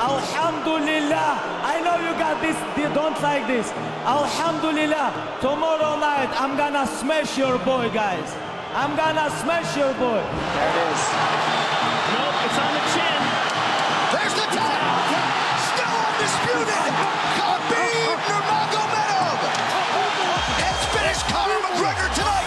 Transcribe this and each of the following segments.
Alhamdulillah. I know you got this. They don't like this. Alhamdulillah. Tomorrow night, I'm gonna smash your boy, guys. I'm gonna smash your boy. There it is. Nope, it's on the chin. There's the tap. Still undisputed. Khabib Nurmagomedov has finished Conor McGregor tonight.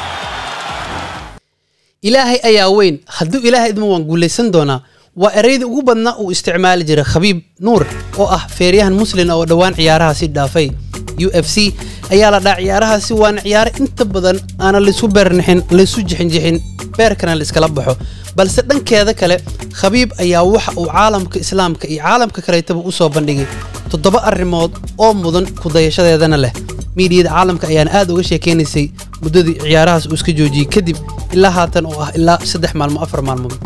ilaahay ayaa weyn hadduu ilaahay idmo waan guulaysan doonaa waa eraydii ugu badnaa uu isticmaali jiray khabiib nuur oo ah feeryahan muslin oo dhowaan ciyaarahaasi dhaafay u f c ayaa la dhaa ciyaarahaasi waana ciyaaro inta badan aana laysu beernixin laysu jixinjixin beerkana layskala baxo balse dhankeeda kale khabiib ayaa waxa uu caalamka islaamka iyo caalamka kaleetaba u soo bandhigay toddoba arrimood oo mudan kudayashadeedana leh miidiyada caalamka ayaana aad uga sheekeynaysay muddadii ciyaarahaas uu iska joojiyey kadib ilaa haatan oo ah ilaa saddex maalmo afar maalmood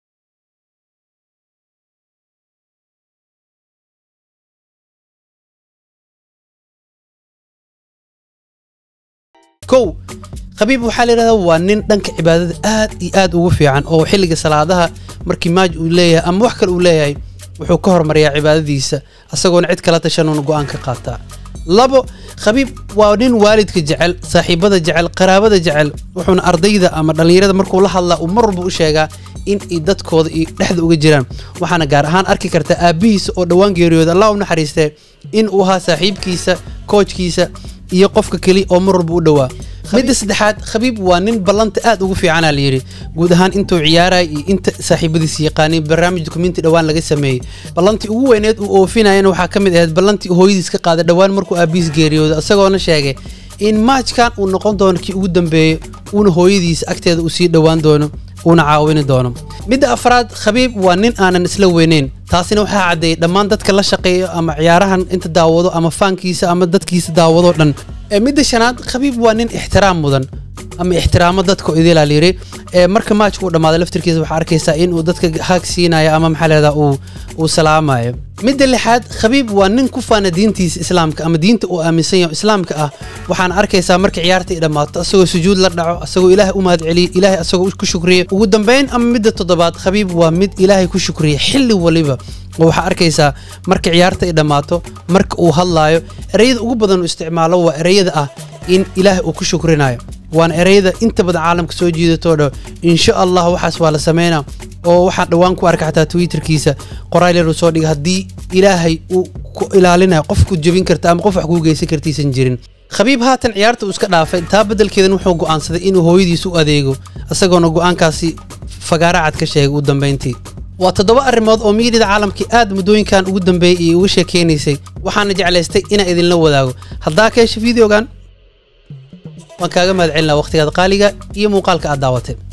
kow khabiib waxaa la yidhahdaa waa nin dhanka cibaadada aad iyo aad ugu fiican oo xilliga salaadaha markii maaj uu leeyahay ama wax kale uu leeyahay wuxuu ka hormariyaa cibaadadiisa asagoona cid kala tashanuuna go'aan ka qaataa labo khabiib waa nin waalidka jecel saaxiibada jecel qaraabada jecel wuxuuna ardayda ama dhallinyarada markuu la hadlaa uu mar walba u sheegaa in ay dadkooda iyo dhexda uga jiraan waxaana gaar ahaan arki karta aabbihiisa oo dhowaan geeriyooda allah u naxariistee in uu ahaa saaxiibkiisa koojkiisa iyo qofka keli oo mar walba u dhowaa midda saddexaad khabiib waa nin ballanta aad ugu fiicanaa layidhi guud ahaan intuu ciyaaraya iyo inta saaxiibadiisa yaqaanay barnaamij dukumenti dhowaan laga sameeyey ballantii ugu weyneed uu oofinayana waxaa ka mid ahayd ballantii hooyadiis ka qaaday dhowaan markuu aabihiis geeriyooda isagoona sheegay in maajkan uu noqon doono kii ugu dambeeyey uuna hooyadiisa agteeda uu sii dhowaan doono uuna caawini doono midda afraad khabiib waa nin aanan isla weyneyn taasina waxaa caddeeyey dhammaan dadka la shaqeeyo ama ciyaarahan inta daawado ama faankiisa ama dadkiisa daawado dhan ee midda shanaad khabiib waa nin ixtiraam mudan ama ixtiraamo dadka idilaa layiri ee marka maajka uu dhammaaday laftirkiisa waxaa arkaysaa in uu dadka haag siinayo ama maxaa leedaa uu uu salaamayo midda lixaad khabiib waa nin ku faana diintiisa islaamka ama diinta uu aaminsan yaho islaamka ah waxaana arkaysaa marka ciyaarta ay dhammaato asagoo sujuud la dhaco asagoo ilaahay u mahadceliya ilaahay asagoo ku shukriya ugu dambayn ama midda toddobaad khabiib waa mid ilaahay ku shukriya xilli waliba oo waxaa arkaysaa marka ciyaarta ay dhammaato marka uu hadlaayo ereyada ugu badan uu isticmaalo waa ereyada ah in ilaahay uu ku shukrinayo waana ereyada inta badan caalamka soo jiidatoo dho insha allah waxaas waa la sameynaa oo waxaan dhowaan ku arka xataa twitterkiisa qoraal yar uu soo dhigay haddii ilaahay uu ku ilaalinayo qof ku jebin karta ama qof wax kuu geysan kartiisan jirin khabiib haatan ciyaarta uu iska dhaafay taa beddelkeedan wuxuu go'aansaday inuu hooyadiis u adeego isagoona go'aankaasi fagaara cad ka sheegay ugu dambayntii waa toddoba arrimood oo miidiyada caalamkii aad muddooyinkan ugu dambeeyey iyo uga sheekeynaysay waxaana jeclaystay inaan idinla wadaago haddaa ka hesha fideogan waan kaaga mahad celinaa wakhtigaad qaaliga iyo muuqaalka aad daawatay